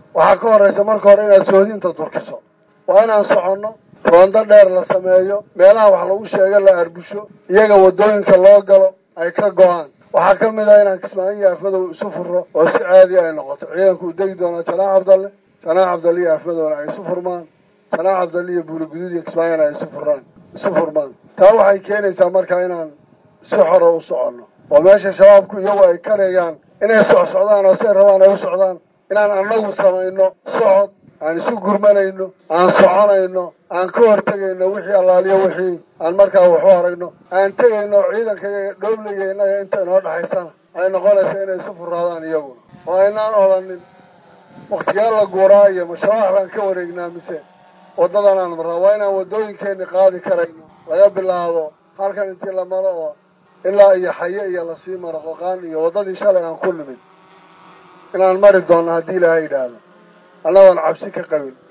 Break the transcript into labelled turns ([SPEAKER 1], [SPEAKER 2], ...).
[SPEAKER 1] waxaa ka horraysa marka hore inaad soodinta durkiso waa inaan soconno roondo dheer la sameeyo meelaha wax lagu sheego la arbusho iyaga waddooyinka loo galo ay ka go-aan waxaa ka mid ah inaan kismaayo afmadow isu furro oo si caadi ay noqoto ciidanku u degi doonaa janaax cabdalle janaax cabdalle iyo afmadowna ay isu furmaan janaax cabdalle iyo buuliguduud iyo kismaayona ay isu furaan isu furmaan taa waxay keenaysaa markaa inaan si xoro u soconno oo meesha shabaabku iyagu ay karayaan inay socsocdaan oo say rabaan ay u socdaan inaan annagu samayno socod aan isu gurmanayno aan soconayno aan ka hortegayno wixii allaaliyo wixii aan markaa waxu aragno aan tegayno ciidankayaga dhoobliga innaga inta inoo dhexaysana ay noqonaysa inay isu furaadaan iyaguna oo aynaan odanin waktigee la guuraa iyo mashabaax baan ka wareegnaa mise waddadan aan marraa waa inaan waddooyinkeenni qaadi karayno laga bilaabo halkan intii la maro oo ilaa iyo xaye iyo lasii maro qoqaan iyo waddadii shalay aan ku nimid inaan mari doonno haddii ilaahay yidhaahdo annagoon cabsi ka qabin